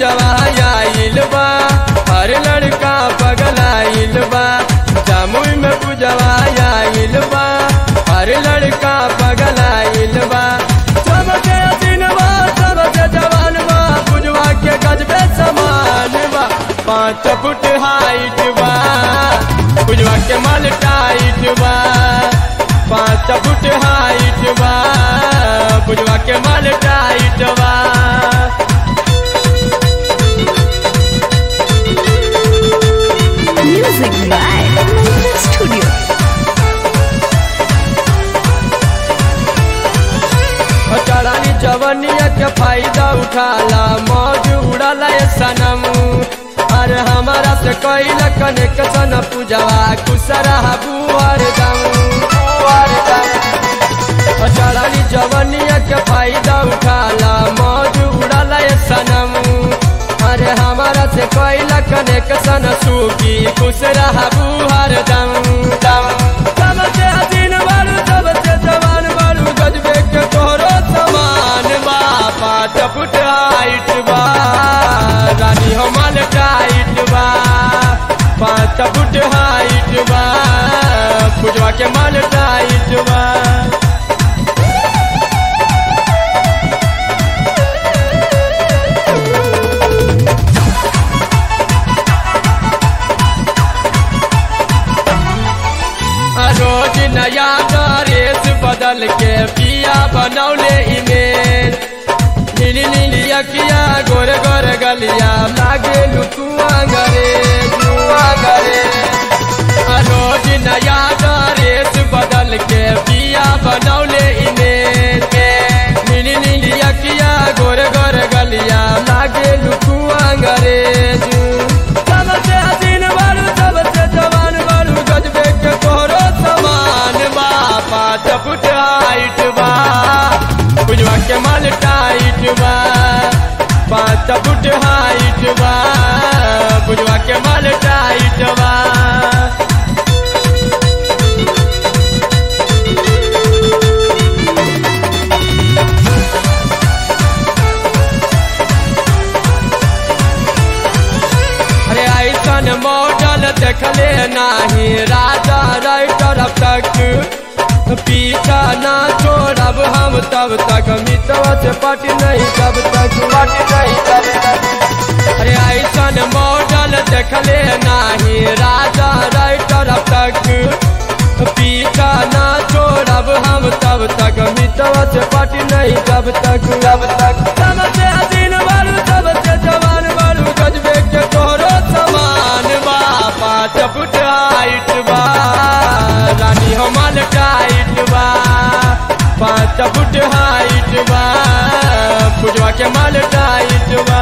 पूजवा आइल बा हर लड़का पगलाइल बा जामुई में पूजवा आइल बा हर लड़का पगलाइल बा सबके दिनवा सबके जवान बा पूजवा के गजबे समान बा पाँच फुट हाइट बा पूजवा के माल टाइट बा पाँच फुट हाइट बा पूजवा के माल टाइट बा Music by Mantra Studio. चढ़ानी जवनिया के फायदा उठाला मौज उड़ाला ये सनम अरे हमारा से कैल कनेक्शन पूजवा कुसरा बुआर दम बुआर दम चढ़ानी जवनिया के फायदा उठाला मौज उड़ाला ये सनम अरे हमारा से कैल कनेक्शन सूखी कुसरा बुआर दम दम सबसे हसीन बारू सबसे जवान बारू गजबे के तोहरो समान बा पाँच फुट हाइट बा रानी हमार टाइट बा पाँच फुट हाइट बा पूजवा के माल टाइट बा रोज नया ड्रेस बदल के पिया बनौले इमेज नीली नीली अखिया गोर गोर गलिया लागे लुकुआ गरे लुआ गरे रोज नया ड्रेस बदल के पिया बनौले इमेज नीली नीली अखिया गोर गोर गलिया लागे लुकुआ गरे सबसे हसीन बारू सबसे जवान बारू गजबे के तोहरो समान बा पाँच फुट हाइट बा बुझवा के माल टाइट बा पाँच फुट हाइट बा बुझवा के माल टाइट बा अरे ऐसन मॉडल देखले नाही राजा राइटर अब तक पीछा ना छोड़ब हम तब तक मितवा से पट नहीं तब तक पट नहीं तब तक अरे ऐसन मॉडल देखले नाही राजा राइटर अब तक पीछा ना छोड़ब हम तब तक मितवा से पट नहीं तब तक तब तक सबसे हसीन बारू सबसे जवान बारू गजबे के तोहरो समान बा पाँच फुट हाइट बा रानी हमार टाइट बा पाँच फुट हाइट बा पूजवा के माल टाइट बा